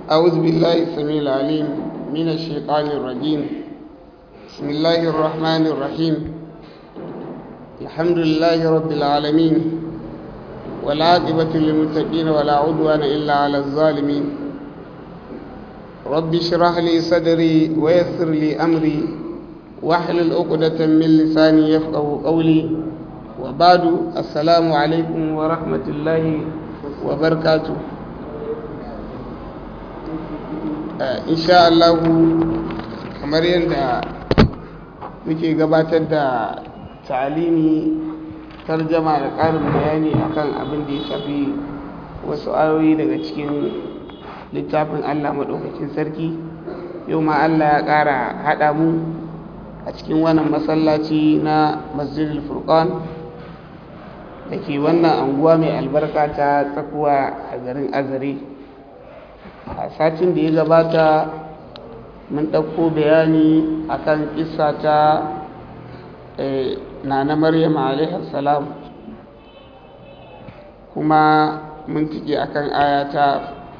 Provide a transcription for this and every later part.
أعوذ بالله السميع العليم من الشيطان الرجيم بسم الله الرحمن الرحيم الحمد لله رب العالمين والعاقبة للمتقين ولا عدوان إلا على الظالمين رب اشرح لي صدري ويسر لي أمري واحلل عقدة من لساني يفقه قولي وبعد السلام عليكم ورحمة الله وبركاته insha Allahu kamar yadda muke gabatar da talimi tarjama da ƙarin bayani akan abin da ya shafi wasu ayoyi daga cikin littafin Allah maɗaukakin sarki yau ma Allah ya ƙara haɗa mu a cikin wannan masallaci na masjidil furqan da ke wannan anguwa mai albarka ta tsakuwa a garin azare a satin da ya gabata mun ɗauko bayani akan kisa ta nana maryam salam kuma mun tike akan ayata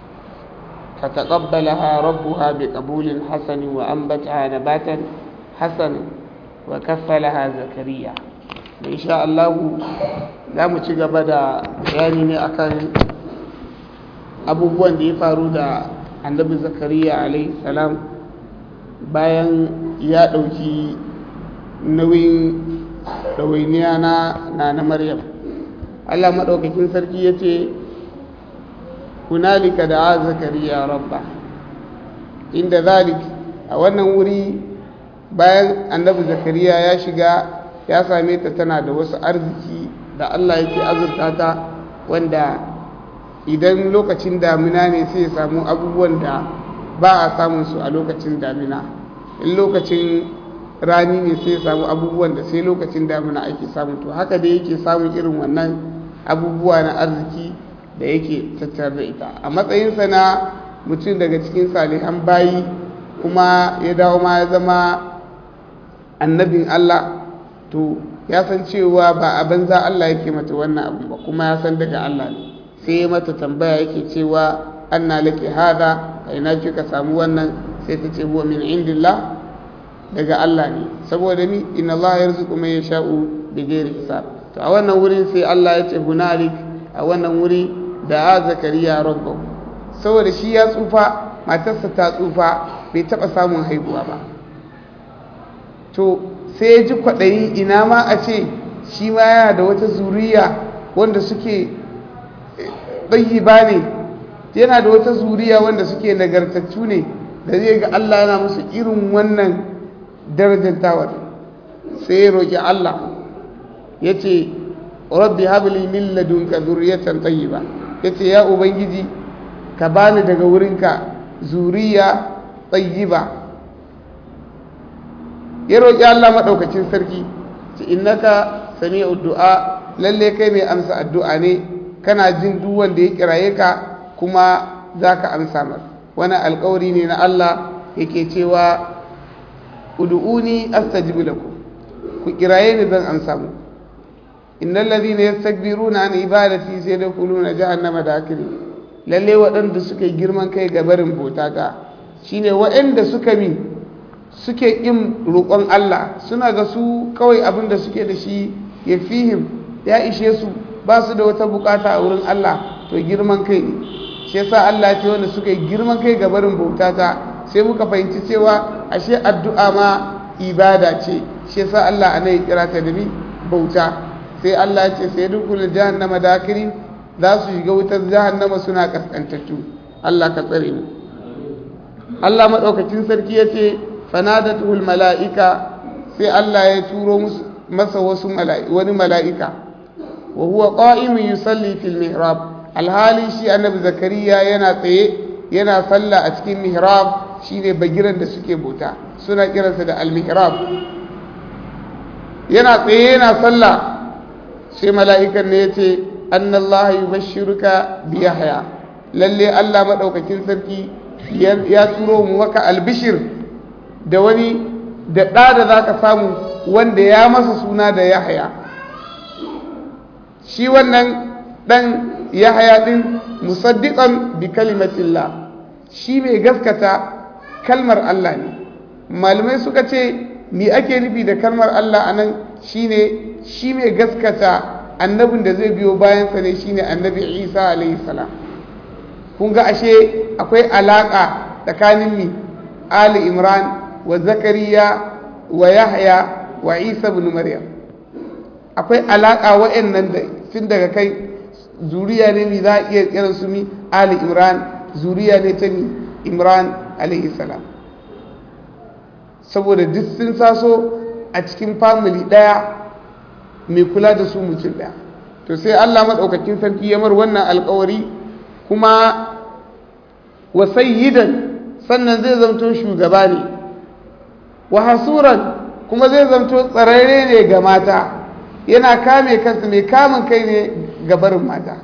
فتقبلها ربها بقبول حسن وأنبتها نباتا حسنا وكفلها زكريا إن شاء الله za mu ci gaba da bayani ne akan abubuwan da ya faru da annabi zakariya salam bayan ya ɗauki nauyin ɗawainiya na na maryam allah maɗaukakin sarki ya ce hunalika da a zakariya rabba inda zalik a wannan wuri bayan annabi zakariya ya shiga ya same ta tana da wasu arziki da allah yake azurta ta wanda idan lokacin damina ne sai ya samu abubuwan da ba a samun su a lokacin damina in lokacin rani ne sai ya samu abubuwan da sai lokacin damina ake samu to haka da yake samun irin wannan abubuwa na arziki da yake tattare da ita a matsayinsa na mutum daga cikin salihan bayi kuma ya dawo ma ya zama annabin Allah to ya san cewa ba a banza Allah yake mata wannan abu ba kuma ya san daga Allah ne sai mata tambaya yake cewa anna laki hada kai na kika samu wannan sai ta ce huwa min indillah daga Allah ne saboda ni inna Allah yarzuqu man yasha'u bighairi hisab to a wannan wurin sai Allah ya ce hunalik a wannan wuri da a zakariya rabbahu saboda shi ya tsufa matarsa ta tsufa bai taba samun haihuwa ba to sai ya ji kwaɗayi ina ma a ce shi ma yana da wata zuriya wanda suke ɗayi ba ne yana da wata zuriya wanda suke nagartattu ne da zai ga Allah yana musu irin wannan darajantawar sai ya roƙi Allah ya ce rabbi habli min ladunka zuriyatan tayyiba ya ce ya ubangiji ka bani daga wurinka zuriya tayyiba ya roƙi Allah maɗaukacin sarki ce innaka sami'u du'a lalle kai mai amsa addu'a ne kana jin duk wanda ya kiraye ka kuma za ka amsa mar wani alkawari ne na Allah yake cewa ud'uni astajibu lakum ku kiraye ni zan amsa mu innal ladhina yastakbiruna an ibadati sayadkhuluna jahannama dakiri lalle waɗanda suka yi girman kai ga barin bauta ta shine waɗanda suka mi suke ƙin roƙon Allah suna ga su kawai abin da suke da shi ya fihim ya ishe su ba su da wata bukata a wurin Allah to girman kai ne shi yasa Allah ce wanda suka yi girman kai ga barin bauta ta sai muka fahimci cewa ashe addu'a ma ibada ce shi yasa Allah ana yi kira ta da ni bauta sai Allah ya ce sai dukkan jahannama dakiri za su shiga wutar jahannama suna kaskantattu Allah ka tsare mu Allah madaukakin sarki ya ce fanadatul mala'ika sai Allah ya turo masa wasu wani mala'ika wa huwa qa'imun yusalli fil mihrab alhali shi annabi zakariya yana tsaye yana sallah a cikin mihrab shine bagiran da suke bauta suna kiransa da al-mihrab yana tsaye yana sallah sai mala'ikan ne yace annallaha yubashshiruka bi yahya lalle Allah madaukakin sarki ya turo mu maka albishir da wani da ɗa da za ka samu wanda ya masa suna da yahaya shi wannan ɗan yahaya ɗin musaddiƙan bi kalimatillah shi mai gaskata kalmar Allah ne malamai suka ce me ake nufi da kalmar Allah anan shine shi mai gaskata annabin da zai biyo bayansa ne shine annabi Isa alaihi salam kun ga ashe akwai alaka tsakanin mi Ali Imran wa Zakariya wa Yahya wa Isa ibn Maryam akwai alaka wa'annan da tun daga kai zuriya ne mi za a iya kiran su mi Ali Imran zuriya ne ta mi Imran alaihi salam saboda duk sun saso a cikin family daya mai kula da su mutum daya to sai Allah madaukakin sarki ya mar wannan alƙawari kuma wa sayyidan sannan zai zamto shugaba ne wa hasuran kuma zai zamto tsararre ne ga mata yana kame kansa mai kamun kai ne ga barin mata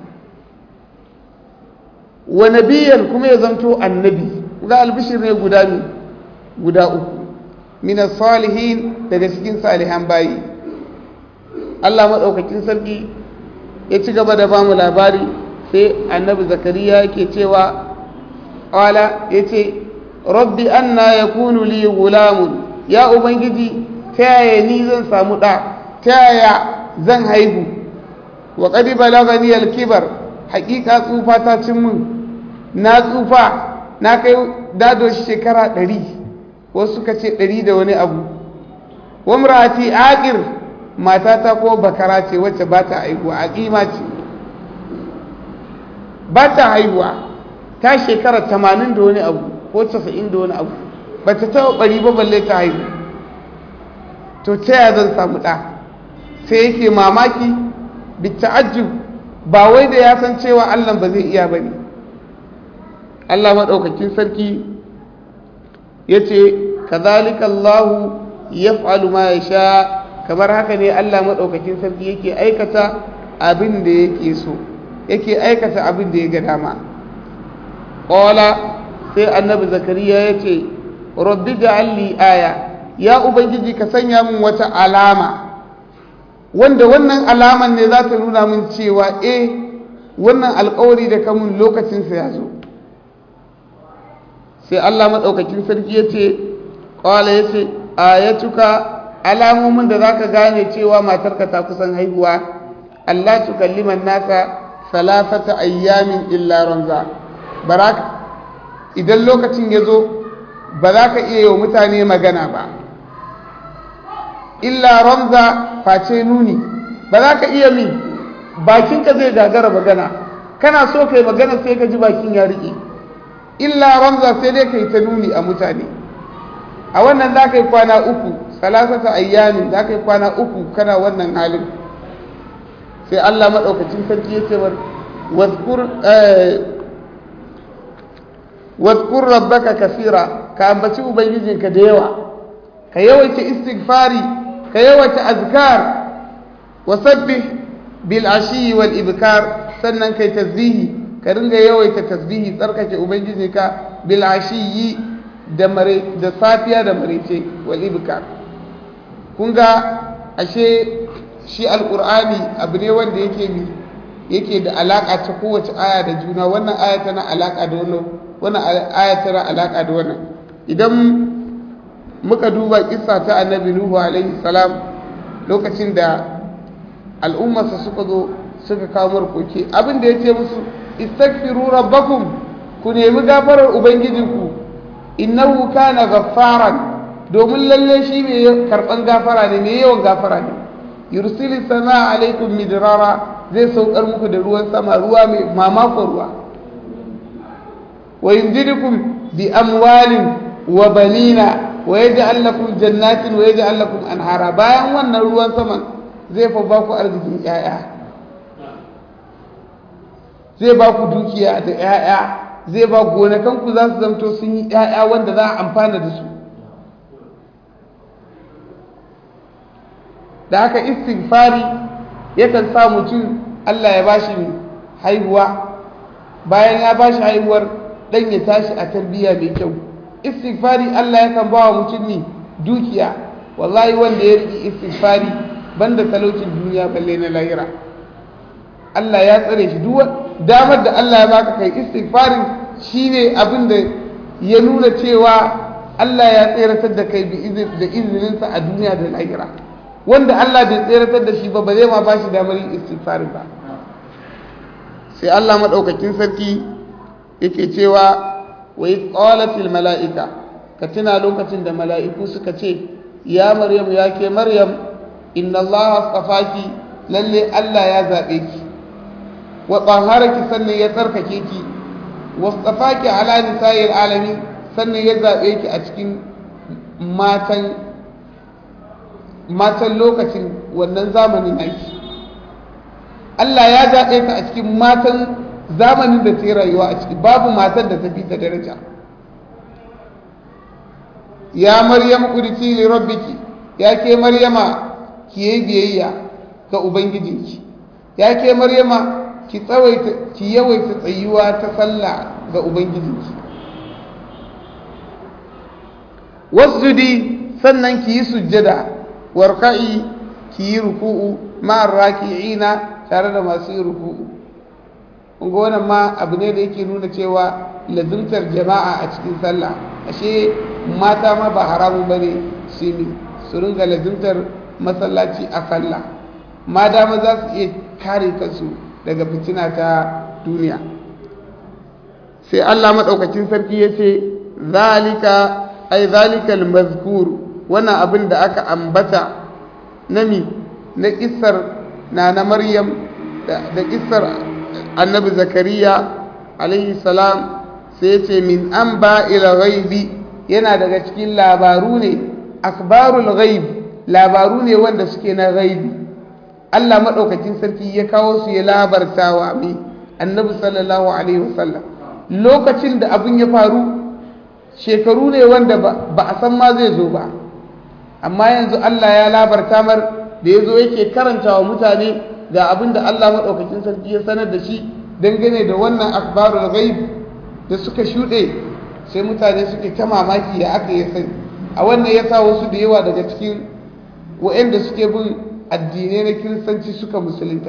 wa nabiyan kuma ya zamto annabi ga albishir ne guda ne guda uku min salihin daga cikin salihan bayi Allah madaukakin sarki ya ci gaba da bamu labari sai annabi zakariya yake cewa qala yace rabbi anna yakunu li gulamun ya ubangiji ta yaya ni zan samu ɗa ta yaya zan haihu wa qad balagani al-kibar haƙiƙa tsufa ta cin min na tsufa na kai dado shekara ɗari wasu suka ce ɗari da wani abu wa murati aqir matata ko bakara ce wacce ba ta haihuwa aqima ce ba ta haihuwa ta shekara tamanin da wani abu ko casa'in da wani abu ba ta taɓa ɓari ba balle ta haihu to ta yaya zan samu ɗa sai yake mamaki bita'ajjub ba wai da ya san cewa Allah ba zai iya ba ne Allah maɗaukakin sarki ya ce kazalika Allah ya fa'alu ma ya sha kamar haka ne Allah maɗaukakin sarki yake aikata abin da yake so yake aikata abin da ya ga dama ƙola sai annabi zakariya ya ce rabbi ja'alli aya ya ubangiji ka sanya min wata alama wanda wannan alaman ne za ta nuna min cewa eh wannan alkawari da kamun lokacinsa ya zo sai Allah maɗaukakin sarki ya ce ƙwala ya ce ayatuka alamomin da za ka gane cewa matarka ta kusan haihuwa Allah tukalliman nasa salasata ayyamin illa ranza baraka idan lokacin ya zo ba za ka iya yi wa mutane magana ba illa ramza face nuni ba za ka iya min bakinka zai gagara magana kana so ka yi magana sai ka ji bakin ya riƙe illa ramza sai dai ka yi ta nuni a mutane a wannan za ka yi kwana uku salasata ayyamin za ka yi kwana uku kana wannan halin sai allah maɗaukacin sarki ya ce wadkur rabbaka kasira ka ambaci ubangijinka da yawa ka yawaita istighfari ka yawaita azkar wa sabbih bil ashi wal ibkar sannan kai tasbihi ka ringa yawaita tasbihi tsarkake ubangijinka bil ashi da mare da safiya da marece wal ibkar kun ga ashe shi alqur'ani abu ne wanda yake mi yake da alaka ta kowace aya da juna wannan aya tana alaka da wannan wannan aya tana alaka da wannan idan muka duba kissa ta annabi nuhu alaihi salam lokacin da al'ummarsa suka zo suka kawo markoki abin da ya ce musu istaghfiru rabbakum ku nemi gafarar ubangijinku innahu kana ghaffaran domin lalle shi mai karban gafara ne mai yawan gafara ne yursilis sama alaikum midrara zai saukar muku da ruwan sama ruwa mai mamakon ruwa wa yumdidukum bi amwalin wa banina wa yaj'al lakum jannatin wa yaj'al lakum anhara bayan wannan ruwan saman zai fa ba ku arzikin ƴaƴa zai ba ku dukiya da ƴaƴa zai ba gonakan ku za su zamto sun yi ƴaƴa wanda za a amfana da su da haka istighfari yakan sa mutum Allah ya bashi haihuwa bayan ya bashi haihuwar dan ya tashi a tarbiyya mai kyau istighfari Allah yakan ba wa mutum ne dukiya wallahi wanda ya riƙe istighfari banda talaucin duniya balle na lahira Allah ya tsare shi duk damar da Allah ya baka kai istighfarin shine abin da ya nuna cewa Allah ya tseratar da kai da izininsa a duniya da lahira wanda Allah bai tseratar da shi ba ba zai ma ba shi damar yin istighfari ba sai Allah maɗaukakin sarki yake cewa wa yi tsawalatil mala'ika ka tuna lokacin da mala'iku suka ce ya maryam ya ke maryam inna Allah tsafaki lalle Allah ya zaɓe ki wa tsaharaki sannan ya tsarkake ki wa tsafaki ala nisa'il alami sannan ya zaɓe ki a cikin matan matan lokacin wannan zamanin aiki Allah ya zaɓe ta a cikin matan zamanin da ta yi rayuwa a ciki babu matan da ta fi ta daraja ya maryam kuditi li rabbiki ya ke maryama ki yi biyayya ga ubangijinki ya ke maryama ki tsawaita ki yawaita tsayuwa ta sallah ga ubangijinki wasjudi sannan ki yi sujjada warka'i ki yi ruku'u ma'ar raki'ina tare da masu yi ruku'u kunga wannan ma abu ne da yake nuna cewa lazimtar jama'a a cikin sallah ashe mata ma ba haramu bane su ne su ringa lazimtar masallaci a sallah ma dama za su iya kare kansu daga fitina ta duniya sai Allah maɗaukacin sarki ya ce zalika ai zalikal mazkur wannan abin da aka ambata nami na kissar na na maryam da kissar annabi zakariya alaihi salam sai ce min an ba ila ghaibi yana daga cikin labaru ne akbarul ghaib labaru ne wanda suke na ghaibi Allah maɗaukakin sarki ya kawo su ya labartawa mai annabi sallallahu alaihi wasallam lokacin da abin ya faru shekaru ne wanda ba a san ma zai zo ba amma yanzu Allah ya labarta mar da ya zo yake karanta wa mutane ga abin da Allah maɗaukakin sarki ya sanar da shi dangane da wannan akbarul ghaib da suka shuɗe sai mutane suke ta mamaki ya aka yi sani a wannan ya sa wasu da yawa daga cikin waɗanda suke bin addinai na kiristanci suka musulunta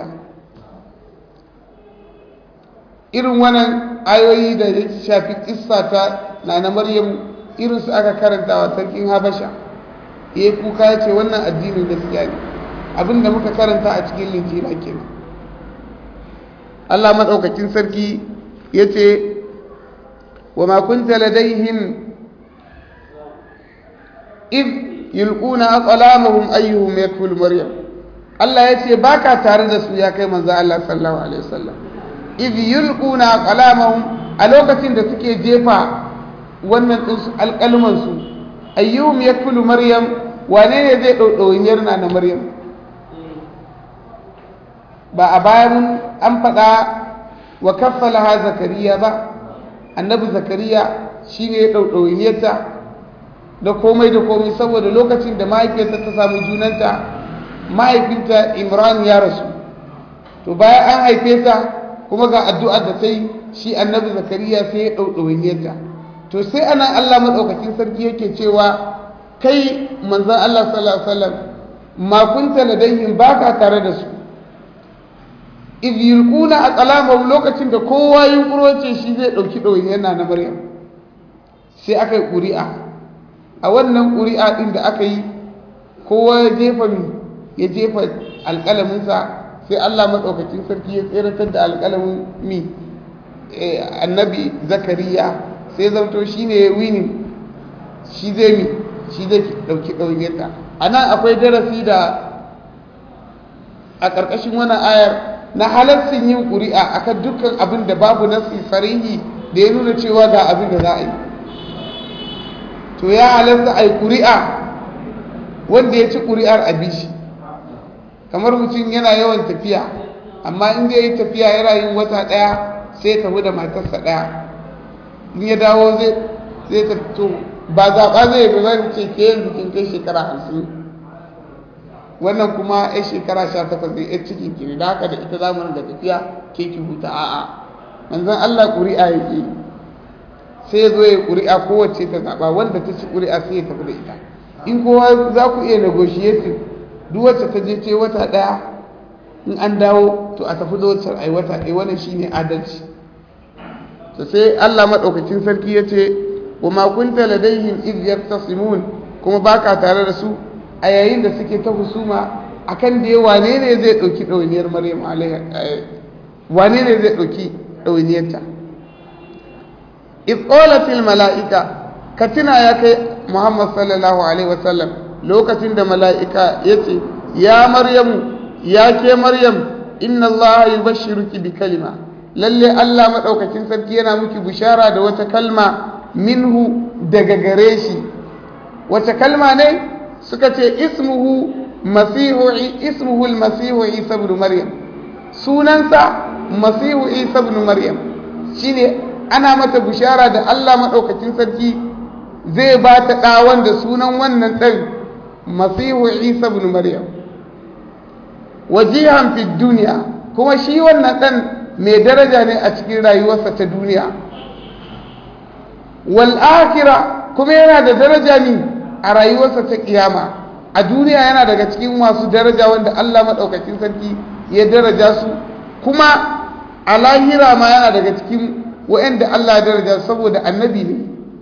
irin wannan ayoyi da ya shafi kissa ta na na maryam irin su aka karanta wa sarkin habasha ya kuka ya ce wannan addinin gaskiya ne abinda muka karanta a cikin linjila kenan Allah maɗaukakin sarki ya ce wa ma kunta ladaihim id yulquna aqlamahum ayyuhum yakful maryam Allah ya ce baka tare da su ya kai manzo Allah sallallahu alaihi wasallam id yulquna aqlamahum a lokacin da suke jefa wannan din su alƙalman su ayyuhum yakful maryam wane ne zai ɗauɗauyin na na maryam ba a baya mun an faɗa wa kaffalaha zakariya ba annabi zakariya shine ya ɗauɗauyin da komai da komai saboda lokacin da mahaifiyarta ta samu junanta mahaifinta imran ya rasu to bayan an haife ta kuma ga addu'ar da ta yi shi annabi zakariya sai ya ɗauɗauyin to sai anan allah maɗaukakin sarki yake cewa kai manzan Allah sallallahu Alaihi wasallam ma kunta ladayhim baka tare da su iz yulquna aqlamahum lokacin da kowa yunkuro ce shi zai dauki dauyin yana na Maryam sai aka yi ƙuri'a a wannan ƙuri'a din da aka yi kowa ya jefa mi ya jefa alƙalamin sa sai Allah madaukakin sarki ya tseratar da alƙalamin mi annabi zakariya sai zanto shine ya wini shi zai mi shi zai ɗauki ɗauyeta a nan akwai darasi da a ƙarƙashin wannan ayar na halarcin yin ƙuri'a akan dukkan abin da babu nasi sarihi da ya nuna cewa ga abin da za a yi to ya halarta a yi ƙuri'a wanda ya ci ƙuri'ar a bishi kamar mutum yana yawan tafiya amma in zai yi tafiya yana yin wata ɗaya sai ya tafi da matarsa ɗaya in ya dawo zai tafi to ba zaɓa zai yi zan ce ke yanzu kin kai shekara hamsin wannan kuma ya shekara sha takwas da ya cikin ki da haka da ita zamanin da tafiya ke ki huta a'a manzon Allah ƙuri'a yake sai ya zo ya ƙuri'a kowace ta zaɓa wanda ta ci ƙuri'a sai ya tafi da ita in kowa za ku iya negotiating duk wacce ta je ce wata ɗaya in an dawo to a tafi da wacce ai wata ɗaya wannan shine adalci to sai Allah maɗaukacin sarki ya ce wa ma kunta ladaihim idh yaftasimun kuma baka tare da su a yayin da suke ta husuma akan da wane ne zai dauki dawainiyar maryam alaiha wane ne zai dauki dawainiyarta idh qalat al malaika katina ya kai muhammad sallallahu alaihi wasallam lokacin da mala'ika yace ya maryamu ya ke maryam inna allaha yubashshiruki bi kalima lalle Allah maɗaukakin sarki yana miki bishara da wata kalma minhu daga gare shi wata kalma ne suka ce ismuhu masihu ismuhu almasihu isa ibn maryam sunansa masihu isa ibn maryam shine ana mata bishara da Allah maɗaukakin sarki zai ba ta ɗawan da sunan wannan ɗan masihu isa ibn maryam wajihan fi duniya kuma shi wannan ɗan mai daraja ne a cikin rayuwarsa ta duniya wal akhira kuma yana da daraja ne a rayuwarsa ta kiyama a duniya yana daga cikin masu daraja wanda Allah madaukakin sarki ya daraja su kuma a lahira ma yana daga cikin wa'anda Allah ya daraja saboda annabi ne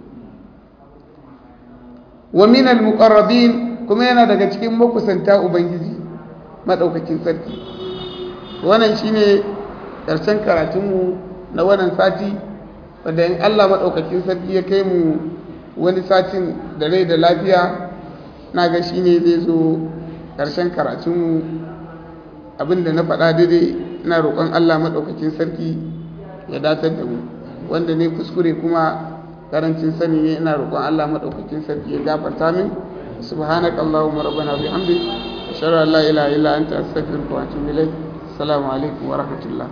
wa min al muqarrabin kuma yana daga cikin makusanta ubangiji madaukakin sarki wannan shine ƙarshen karatunmu na wannan sati wadda in Allah maɗaukakin sarki ya kai mu wani satin da rai da lafiya na ga shi ne zai zo ƙarshen karatunmu abinda na faɗa daidai ina roƙon Allah maɗaukakin sarki ya datar da mu wanda ne kuskure kuma karancin sani ne ina roƙon Allah maɗaukakin sarki ya gafarta min subhanaka allahumma rabbana bihamdik ashhadu an la ilaha illa anta astaghfiruka wa atubu ilayk assalamu alaikum wa rahmatullah